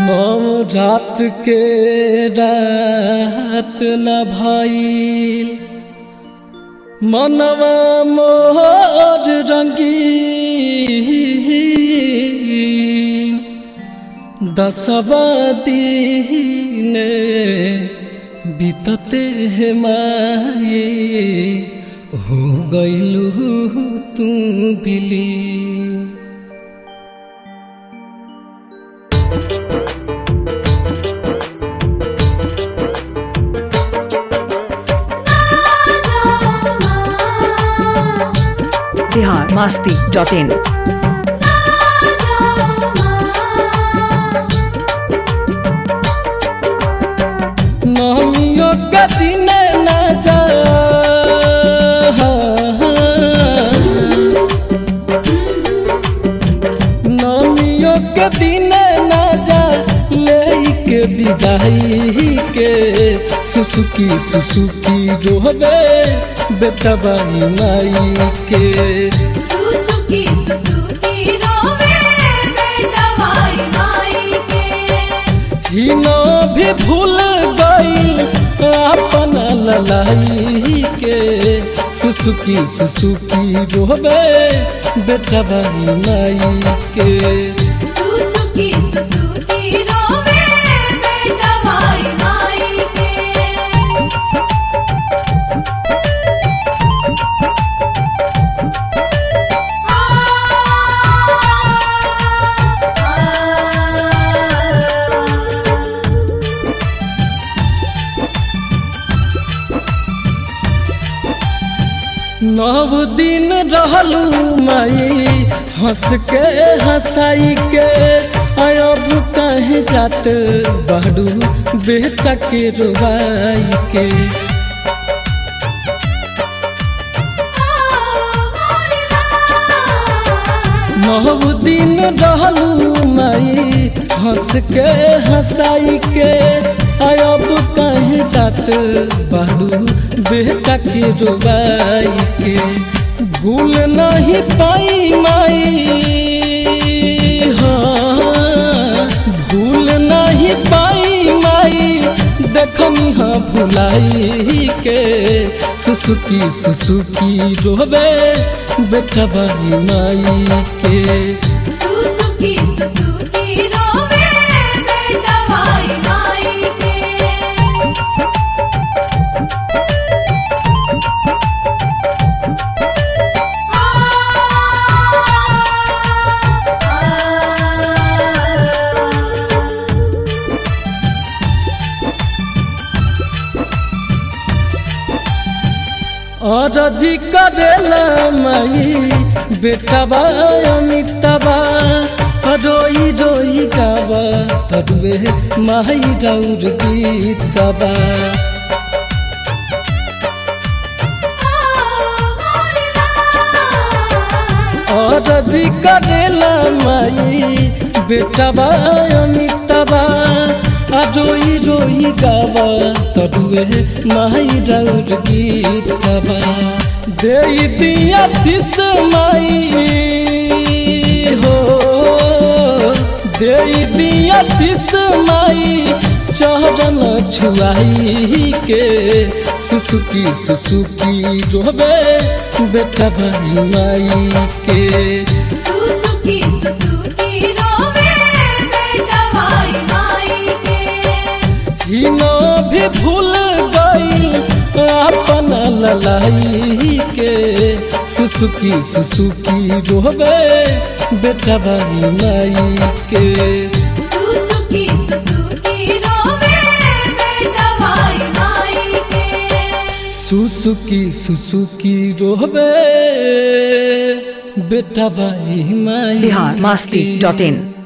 नौ रात के रात न भइल मनवा मोर रंगी दसवा दिन बीतते है माये हो गइलू तू बिली बिहार मास्ती डॉट इन नमियों का दिन न जा नमियों के दिन न जा लेके विदाई के सुसुकी सुसुकी रोहबे बेटबाई माई के सुसुकी सुसुकी रोवे बेटा भाई माई के हिनो भी भूल गई अपन ललाई के सुसुकी सुसुकी रोहबे बेटा भाई माई के सुसुकी सुसुकी रोवे बेटा भाई माई के नव दिन रहलू माई हंस के हंसाई के अब कहे जात बड़ू बेटा के रुबाई के नव दिन रहलू माई हंस के हंसाई के अब कहे जात बड़ू बेटा के रुबाई के भूल नहीं पाई माई हाँ भूल नहीं पाई माई देखनी हाँ भुलाई के सुसुकी सुसुकी रोबे बेटा बाई माई के सुसुकी सुसुकी रोवे बेटा भाई माई के और जी करेला माई बेटा बा अमिताबा रोई रोई गावा तरुए माई राउर गीतबा और जी करेला माई बेटा बा अमिताबा आ रोई रोई गावा तरुए माई राउर गीतबा दे दिया शिष माई हो दे दिया शिष माई चरण छुआई के सुसुकी सुसुकी रोबे बेटा भाई माई के सुसुकी सुसुकी रोवे बेटा भाई माई के हिनो भी भूल गई अपन ललाई के सुसुकी सुसुकी रोबे बेटा भाई माई के सुसुकी सुसुकी रोवे बेटा भाई माई के सुसुकी सुसुकी रोबे बेटा भाई माई बिहार मास्ती के। Dot in